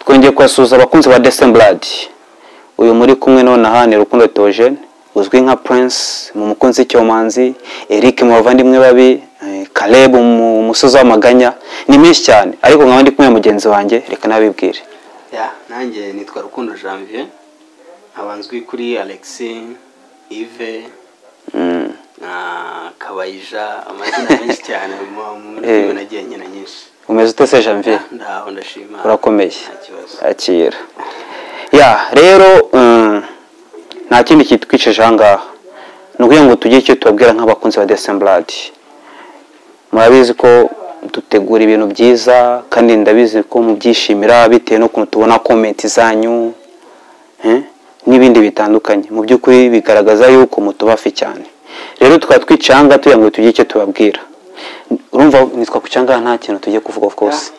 twongeye kubasuhuza abakunzi ba desemburadi uyu muri kumwe nonaha ni rukundo teogene uzwi nka prince mu mukunzi w'icyomanzi eric mu bavandimwe babi Caleb mu musozi w'amaganya ni menshi cyane ariko nkaba ndi kumwe na mugenzi wanjye reka nabibwire nanjye nitwa rukundo janvier abanzwi kuri alexi ive na kabayija amazina menshi cyane mu rurimi nagiye nyina nyinshi umeze utese janvier ndaho ndashima urakomeye nta kibazo akira ya rero mm, nta kindi kitwicaje aha ngaha ni ukugira ngo tugire icyo tubabwira nk'abakunzi ba desemburadi murabizi ko dutegura ibintu byiza kandi ndabizi ko mubyishimira bitewe n'ukuntu tubona komenti zanyu eh, n'ibindi bitandukanye mu by'ukuri bigaragaza yuko mutubafi cyane rero tukaba twicaye aha ngaha tugira ngo tugire icyo tubabwira urumva nitwa ku cyangwa nta kintu tugiye kuvuga of course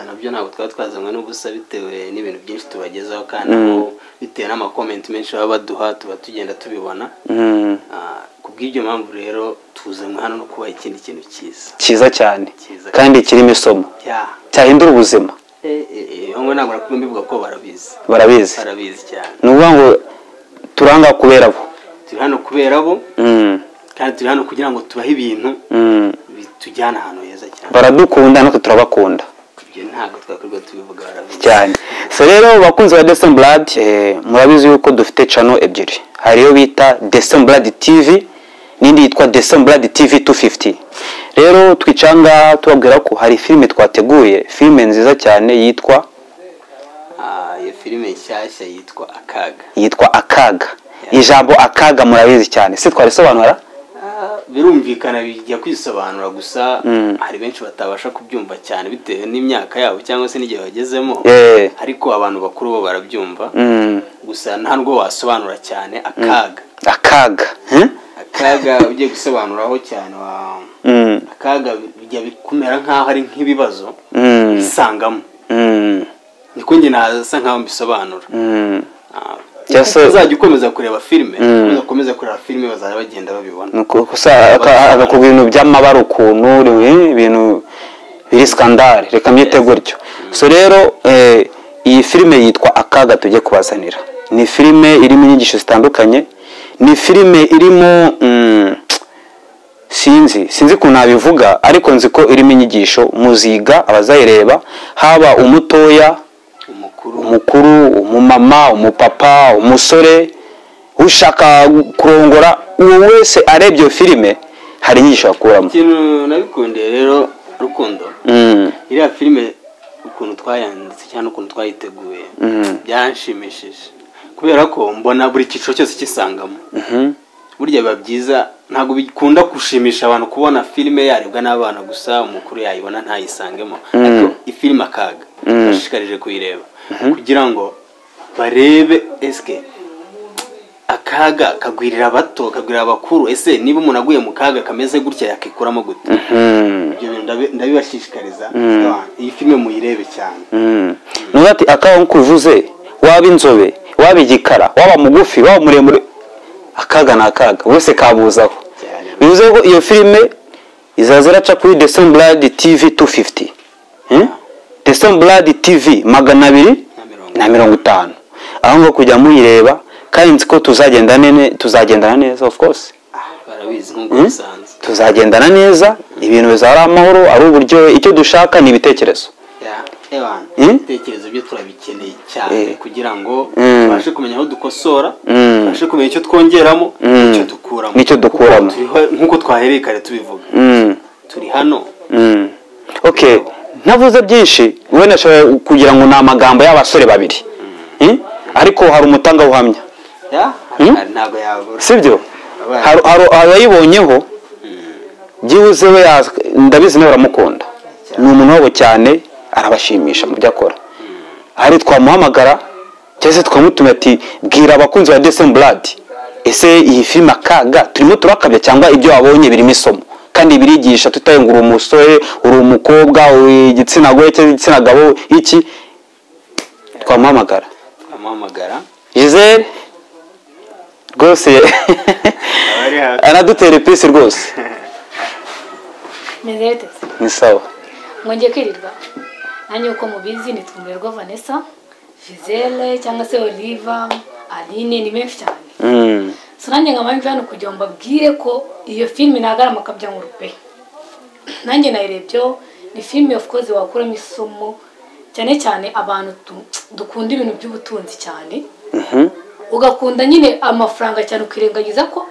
nabyo ntabwo twaba twazanywe n'ubusa bitewe n'ibintu byinshi tubagezaho kandi nabo bitewe n'amakomenti menshi baba baduha tuba tugenda tubibona Mm, Ah, ku bw'ibyo mpamvu rero tuzanywe hano no kubaha ikindi kintu cyiza cyiza cyane Cyiza. kandi kirimo isomo Yeah. cyahindura ubuzima Eh, eh, eh, ahubwo ntabwo nakumva mbivuga ko barabizi barabizi barabizi cyane ni ukuvuga ngo turanga kubera bo turi hano kubera bo Mm, kandi turi hano kugira ngo tubahe ibintu mm. bitujyana ahantu heza cyane baradukunda natwe turabakunda ibyo ntabwo twakorwa tubivuga barabizi cyane so rero bakunzi ba desemburadi murabizi yuko dufite cano ebyiri hari iyo bita desemburadi tivi n'indi yitwa desemburadi tivi 250 rero twicara aha ngaha tubabwira ko hari filime twateguye filime nziza cyane yitwa Ah, iyo filime nshyashya yitwa akaga yitwa akaga ijambo akaga murabizi cyane se twarisobanura Ah, birumvikana bijya kwisobanura gusa hari benshi batabasha kubyumva cyane bitewe n'imyaka yabo cyangwa se n'igihe bagezemo Eh. ariko abantu bakuru bo barabyumva Mm, gusa nta nubwo wasobanura cyane akaga akaga hmm? akaga ugiye gusobanuraho cyane wa Mm, akaga bijya bikumera nk'aho ari nk'ibibazo mm, bisangamo mm, niko njye nasa nk'aho mbisobanura mm. Ah, Cyangwa se- uko uzajya ukomeza kureba filime uzakomeza kureba filime bazajya bagenda babibona Ni uku- gusa aka- agakubwira ibintu by'amabara ukuntu ri- ibintu biri skandale reka mbyite gutyo so rero eh, iyi filime yitwa akaga tujye kubazanira ni filime irimo inyigisho zitandukanye ni filime irimo mm, sinzi sinzi ukuntu nabivuga ariko nzi ko irimo inyigisho muziga abazayireba haba umutoya umukuru umukuru umumama umupapa umusore ushaka kurongora uwo wese arebye iyo filime hari inyigisho yakuramo ikintu nabikundiye rero rukundo Mm, iriya filime ukuntu twayanditse cyangwa ukuntu twayiteguye byanshimishije kubera ko mbona buri cyiciro cyose kisangamo mhm, burya biba byiza ntabwo bikunda gushimisha abantu kubona filime yarebwa n'abana gusa umukuru yayibona ntayisangemo ariko ifilime akaga bashishikarije kuyireba kugira ngo barebe esike akaga kagwirira abato kagwirira abakuru ese niba umuntu aguye mu kaga kameze gutya yakikuramo gute mm, ibyo bintu ndabi- ndabibashishikariza Abantu, iyi filime muyirebe cyane mm. nuvuga ati akaga nk'uko ubivuze waba inzobe waba igikara waba mugufi waba muremure akaga ni akaga wese kabuzaho cyane bivuze ko iyo filime izaza iraca kuri desemburadi tivi 250 Hmm? desemburadi tivi magana abiri na mirongo na mirongo itanu aho ngo kujya muyireba kandi nzi ko tuzagenda nene tuzagendana neza of course barabizi nk'uko bisanzwe tuzagendana neza ibintu bizaba ari amahoro ari uburyo icyo dushaka ni ibitekerezo Ya, ewana Hmm? ibitekerezo byo turabikeneye cyane Eh. kugira ngo Mm. tubashe kumenya aho dukosora Mm. tubashe kumenya icyo twongeramo Mm. n'icyo dukuramo N'icyo dukuramo. Kuko turiho- nk'uko twahereye kare tubivuga Mm, turi hano mm. ok ntavuze byinshi wenda ashobora kugira ngo ni amagambo y'abasore babiri Hmm? ariko hari umutangabuhamya Ya, hari- ntabwo yabura sibyo Abaye. hari hari abayibonyeho byibuze we yaz- ndabizi nawe baramukunda ni umuntu wabo cyane arabashimisha mu byo akora hari twamuhamagara cyangwa se twamutumye ati bwira abakunzi ba desemburadi ese iyi filime akaga turimo turakabya cyangwa ibyo wabonye birimo isomo kandi birigisha tutaye ngo uri umusore uri umukobwa uri igitsina gore cyangwa igitsina gabo iki twamuhamagara amuhamagara Gisele rwose Abari hafi. anadutera ipisi rwose meze bite se ni sawa mwongeye kwirirwa nanjye uko mubizi ni twumurerwa vanessa vizere cyangwa se oliva aline ni benshi cyane Mm. so nanjye nkaba mbi hano kugira ngo mbabwire ko iyo filime nagarama akabya ngo rupe nanjye nayirebyeho ni filime of course wakuramo isomo cyane cyane abantu tu- dukunda ibintu by'ubutunzi cyane Mhm. ugakunda nyine amafaranga cyane ukirengagiza ko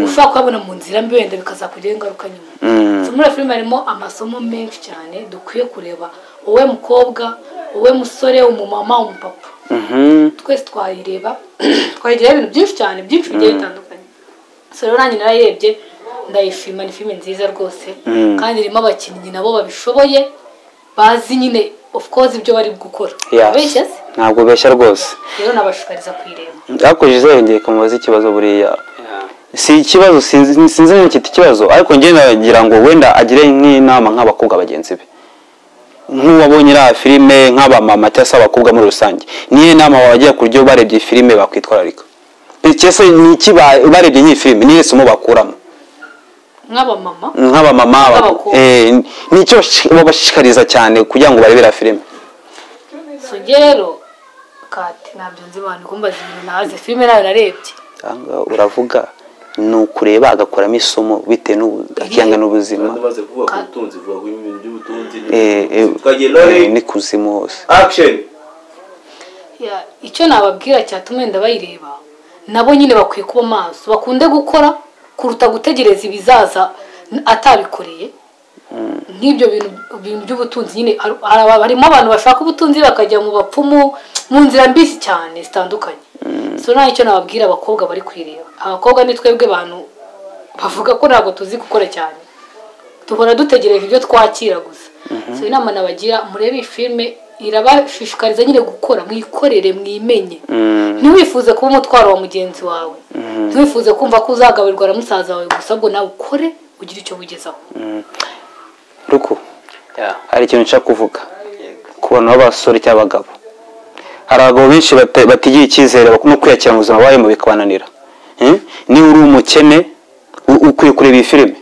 ushobora kuyabona mu nzira mbi wenda bikazakugiraho ingaruka nyuma Mm. So, muri iyo filime harimo amasomo menshi cyane dukwiye kureba wowe mukobwa wowe musore umumama umupapa Mhm. twese twayireba twayigereho ibintu byinshi cyane byinshi bigiye bitandukanye so rero nanjye narayirebye ndayishima ni filime nziza rwose Mm. kandi irimo abakinnyi nabo babishoboye bazi nyine of course ibyo bari gukora Yeah. abeshya se ntabwo ubeshya rwose rero nabashishikariza kuyireba ariko jisere ngiye kumubaza ikibazo buriya Yeah. si ikibazo sinzi sinzi niba cyita ikibazo ariko njye nagira ngo wenda agire nk'inama nk'abakobwa bagenzi be nk'uwabonye iriya filime nk'abamama cyangwa se abakobwa muri rusange niyo nama wabagira ku buryo barebye iyi filime bakwitwararika cyangwa se ni iki ba- barebye nk'iyi filime niyo somo bakuramo nk'abamama nk'abamama aba- Nk'abakobwa. eh, ni icyo bashi- babashishikariza cyane kugira ngo barebere iriya filime so njye rero kati ntabyo nzi abantu kumbaza ibintu nabaze filime nayo narebye Aha ngaha uravuga ni ukureba agakuramo isomo bitewe n'ubuzima n'ubuzima maze kuvuga ku butunzi vuga ku bintu by'ubutunzi Eh, eh, twagiye eh, none n'ikuzimu hose action Ya, icyo nababwira cyatuma wenda bayireba nabo nyine bakwiye kuba maso bakunde gukora kuruta gutegereza ibizaza n- atabikoreye nk'ibyo bintu bintu by'ubutunzi nyine har- har- harimo abantu bashaka ubutunzi bakajya mu bapfumu mu nzira mbi cyane zitandukanye so nta icyo nababwira abakobwa bari kwireba abakobwa ni twebwe bantu bavuga ko ntabwo tuzi gukora cyane duhora dutegereje ibyo twakira gusa so inama nabagira murebe iyi filime irabashishikariza nyine gukora mwikorere mwimenye ntiwifuze kuba umutwaro wa mugenzi wawe ntiwifuze kumva ko uzagaburirwa na musaza wawe gusa ahubwo nawe ukore ugire icyo wigezaho ruku Yeah. hari ikintu nshaka kuvuga Yego. ku bantu b'abasore cyangwa abagabo hari abagabo benshi bata- batigiye icyizere bakunda kwiyakira mu buzima babayemo bikabananira Eh? niba uri umukene u- ukwiye kureba iyi filime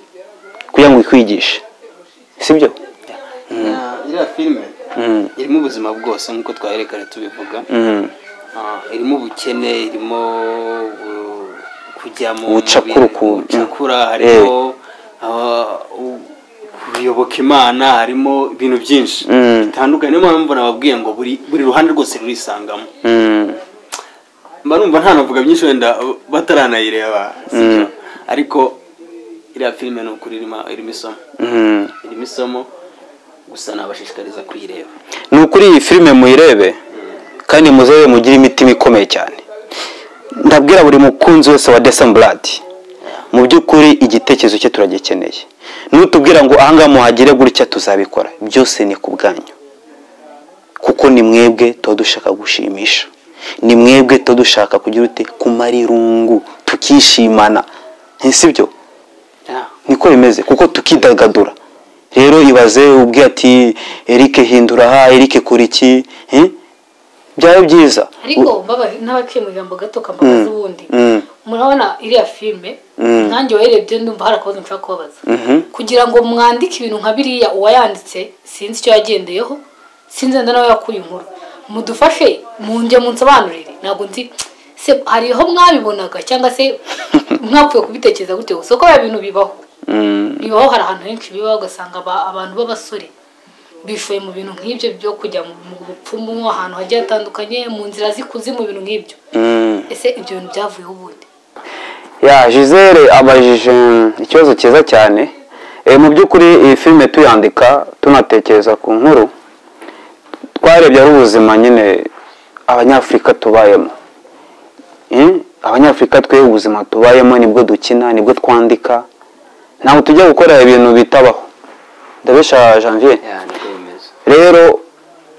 kugira ngo ikwigishe sibyo Yeah, iriya filime Mm. irimo ubuzima bwose nk'uko twaherekanye tubivuga Mm. Ah, irimo ubukene irimo uh, kujya mu Ubucakura mubiri- ukuntu. ubucakura harimo ah, u- kuyoboka imana harimo ibintu byinshi Mm. bitandukanye niyo mpamvu nababwiye ngo buri buri ruhande rwose rurisangamo Mm. mba numva nta navuga byinshi wenda bataranayireba sibyo ariko iriya filime ni ukuri irimo irimo isomo Mm. irimo isomo gusa nabashishikariza kuyireba ni ukuri iyi filime muyirebe kandi muzebe mugire imitima ikomeye cyane ndabwira buri mukunzi wese wa desemburadi mu by'ukuri igitekerezo cye turagikeneye nutubwira ngo ahangaha muhagire gutya tuzabikora byose ni ku bwanyu kuko ni mwebwe tuba dushaka gushimisha ni mwebwe tuba dushaka kugira ute kumara irungu tukishimana sibyo Yeah. niko bimeze kuko tukidagadura rero ibaze ubwira ati erike hindura aha erike kora iki eh? byaba byiza ariko mbaba- n'abaciye mu ijambo gato kambabaza ubundi Mm. murabona iriya filime Mm. nanjye wayirebye ndumva hari akabazo nshaka kubabaza Mhm. kugira ngo mwandike ibintu nka biriya uwayanditse sinzi icyo yagendeyeho sinzi wenda nawe yakuye inkuru mudufashe munjye munsobanurire ntabwo nzi se hariho mwabibonaga cyangwa se mwapfuye kubitekereza gute gusa ko biriya bintu bibaho Mm. bibaho hari ahantu henshi bibaho ugasanga aba- abantu b'abasore bishoye mu bintu nk'ibyo byo kujya mu mu bupfumu ahantu hagiye hatandukanye mu nzira z'ikuzimu ibintu nk'ibyo Mm. ese ibyo bintu byavuyeho ubundi ya gisele abajije mm, ikibazo cyiza cyane Eh, mu by'ukuri iyi filime tuyandika tunatekereza ku nkuru twarebye ari ubuzima nyine abanyafurika tubayemo Eh, abanyafurika twe ubuzima tubayemo nibwo dukina nibwo twandika ntabwo tujya gukora ibintu bitabaho ndabesha janvier Yeah, niko bimeze rero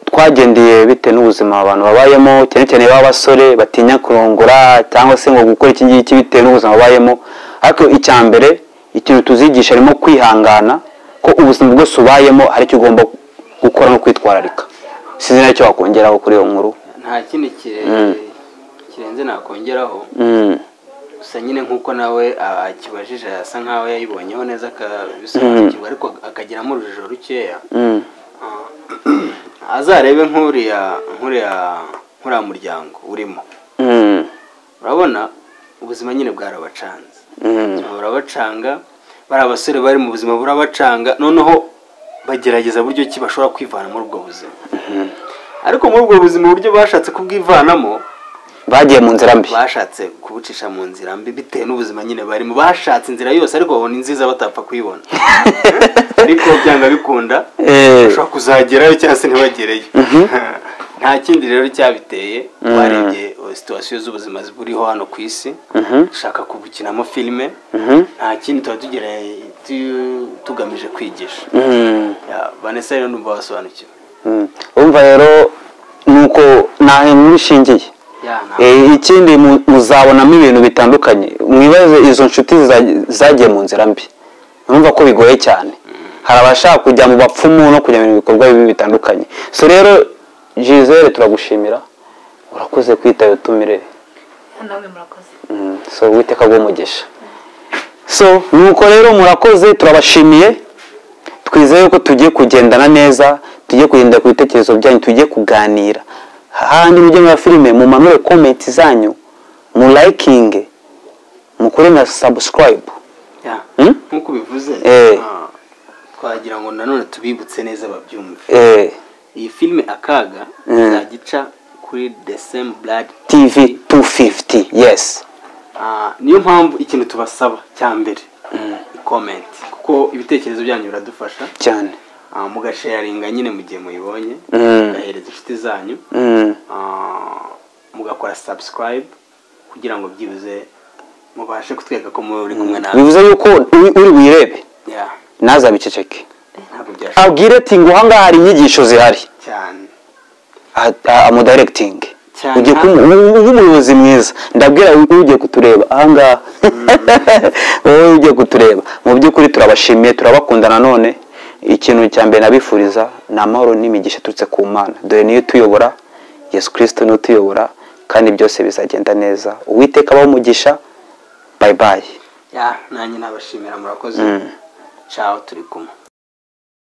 twagendeye bitewe n'ubuzima abantu babayemo cyane cyane b'abasore batinya kurongora cyangwa se ngo gukora iki ngiki bitewe n'ubuzima babayemo ariko icya mbere ikintu tuzigisha harimo kwihangana ko ubuzima bwose ubayemo hari icyo ugomba gukora no kwitwararika sinzi nacyo wakongeraho kuri iyo nkuru nta kindi kire- kirenze nakongeraho Mm, gusa nyine nk'uko nawe akibajije asa nkaho yayibonyeho neza akabisobanukirwa ariko akagiramo urujijo rukeya mm, Ah, azarebe nk'uriya nk'uriya nk'uriya muryango urimo Mm, urabona ubuzima nyine bwarabacanze mm, ubuzima burabacanga bari abasore bari mu buzima burabacanga noneho bagerageza buryo ki bashobora kwivana muri ubwo buzima ariko muri ubwo buzima uburyo bashatse kubwivanamo bagiye mu nzira mbi bashatse kubucisha mu nzira mbi bitewe n'ubuzima nyine barimo bashatse inzira yose ariko babona inziza batapfa kuyibona ariko byanga bikunda Eh, bashobora kuzagerayo cyangwa se ntibagereyo nta kindi rero cyabiteye warebye eh, situwasiyo z'ubuzima buriho hano ku isi mhm, dushaka kubukinamo filime mhm, nta kindi tuba tugereye tu- tugamije kwigisha mm, Ya, vanessa rero numva wasobanukiwe mm. urumva rero nuko ntahe nishingiye Ya, nta- Eh, ikindi mu- muzabonamo ibintu bitandukanye mwibaze izo nshuti zagiye- zagiye mu nzira mbi urumva ko bigoye cyane hari abashaka kujya mu bapfumu no kujya mu bikorwa bibi bitandukanye so rero gisele turagushimira urakoze kwita iyo tumire nawe murakoze Mm, so uwiteka umugisha so nuko rero murakoze turabashimiye twizeye ko tugiye kugendana neza tugiye kugendera ku bitekerezo byanyu tugiye kuganira hahandi mujye muri filime mumanure komenti zanyu mu layikinge mukore na sabusikarayibu ya. Hmm? nk'uko ubivuze Eh. ah, twagira ngo nanone tubibutse neza babyumve eh, iyi filime akaga Mm. izagica kuri the same blood tv 250 yes Ah, niyo mpamvu ikintu tubasaba cya mbere comment kuko ibitekerezo byanyu biradufasha cyane Ah, mugasharinga nyine mu gihe muyibonye Mm. mugahereza inshuti zanyu mm, Ah, mugakora subscribe kugira ngo byibuze mubashe kutwereka ko muri kumwe nawe bivuze yuko uri uri wirebe Yeah, naza biceceke ntabwo byashoboka abwire ati ngo ahangaha hari inyigisho zihari cyane amudiregitingi Cyane. ugiye kumu- ubu- ubu umuyobozi mwiza ndabwira wowe ugiye kutureba ahangaha wowe ugiye kutureba mu by'ukuri turabashimiye turabakunda nanone ikintu cya mbere nabifuriza ni amahoro n'imigisha iturutse ku mana dore niyo tuyobora yesu kirisito niwe utuyobora kandi byose bizagenda neza uwiteka abaho umugisha bayibayi Yeah, nanjye nabashimira murakoze ciao turi kumwe